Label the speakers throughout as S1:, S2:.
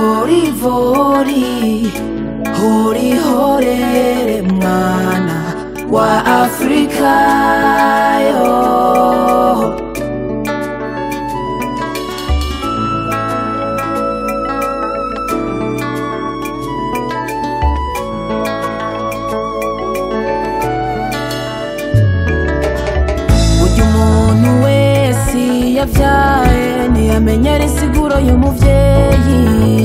S1: kavorivori horihorere mwana wa afrika yo burya umuntu wese yabyaye ntiyamenyera insiguro y'umuvyeyi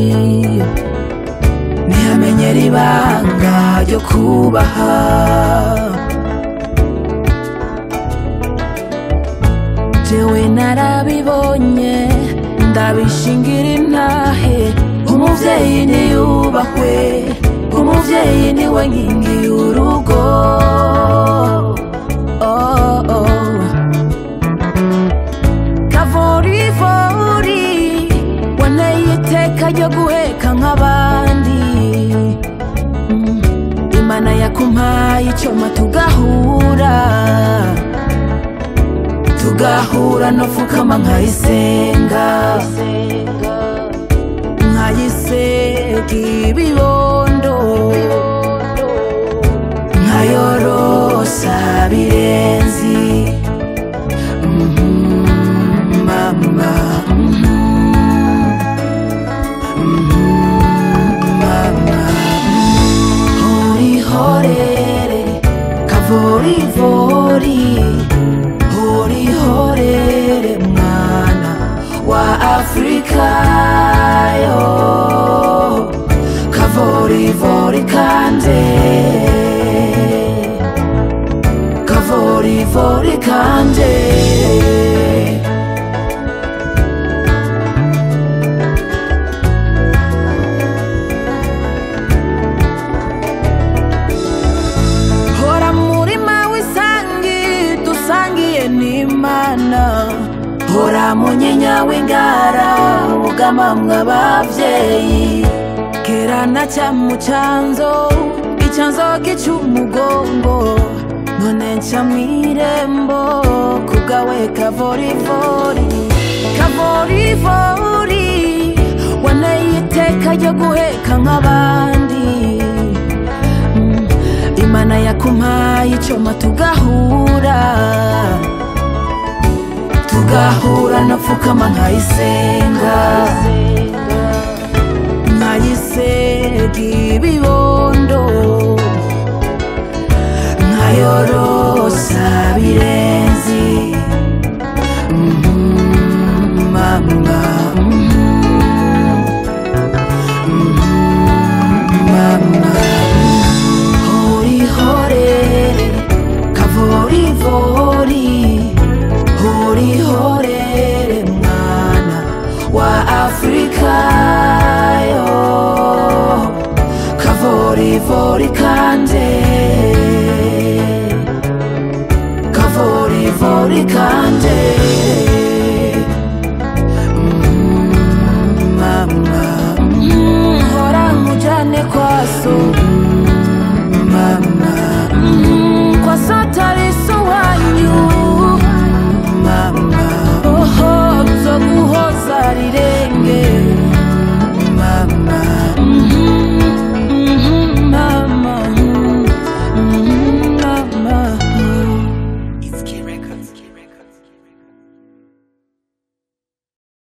S1: ntiyamenyera ibanga ryo kubaha jewe narabibonye ndabishingira intahe umuvyeyi niyubahwe umuvyeyi niwe nkingi y'urugo oh, oh. kavorivori waneye iteka ryo guheka nk'abandi Mm, imana yakumpaye icoma tugahura tugahura nofukama nkayisenga nkayisega ibibondo nkayorosa birenzi Mhm, mama mhm, mhm, mama horihorere kavorivori horihorere mwana wa afrika yo kavorivori kande kavorivori kande hora murima w'isangi dusangiye n'imana hora munyinya w'ingara wugamamwe abavyeyi kera na cyamu canzo icanzo gicumugongo none nca mw'irembo kugawe kavorivori kavorivori waneye iteka ryo guheka nk'abandi Mm, imana yakumpaye icoma tugahura tugahura napfukama nkayisenga nkayisega ibibondo nkayorosa birenzi Mhm, mama mhm, mama horihorere kavorivori horihorere mwana wa afrika